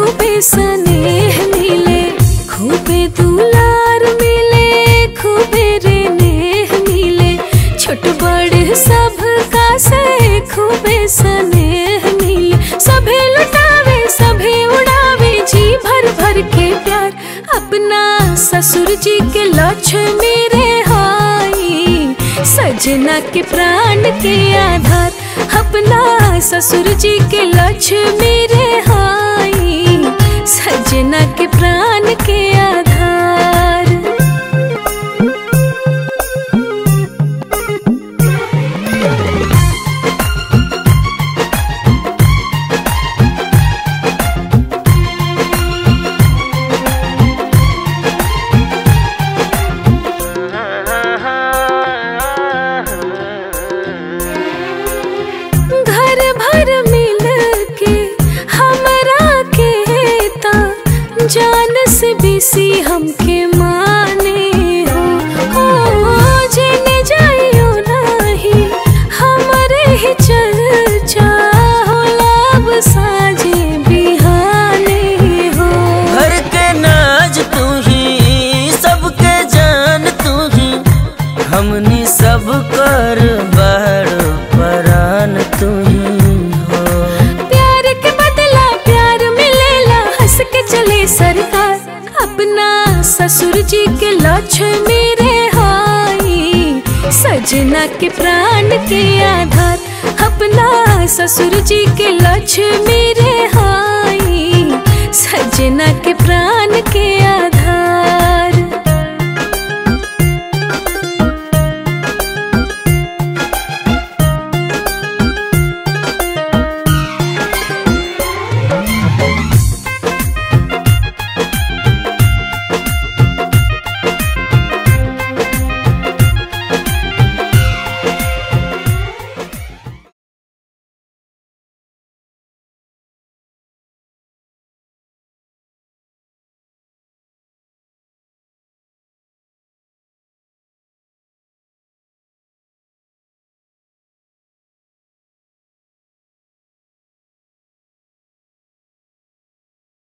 खूबे स्नेह मिले खूबे दुलार मिले खूबे रे नेह मिले छोट बड़ सब का से खूबे स्नेह मिले सभे लुटावे सभे उड़ावे जी भर भर के प्यार अपना ससुर जी के लक्ष्मी रे हाई सजना के प्राण के आधार अपना ससुर जी के लक्ष्मी रे हाई सजना के प्राण के आधार घर भर मिल के हमरा के ता जान से बेसी हमके माने हो ओ जेने जाइयो नहीं हमरे ही चर्चा होला अब साजे बिहाने हो घर के नाज तू ही सबके जान तू ही हमनी सब कर बहर परान तू ही हो प्यार के बदला प्यार मिलेला हंस के चले सरकार अपना ससुर जी के लक्ष्मी रे हाई सजना के प्राण के आधार अपना ससुर जी के लक्ष्मी रे हाई सजना के प्राण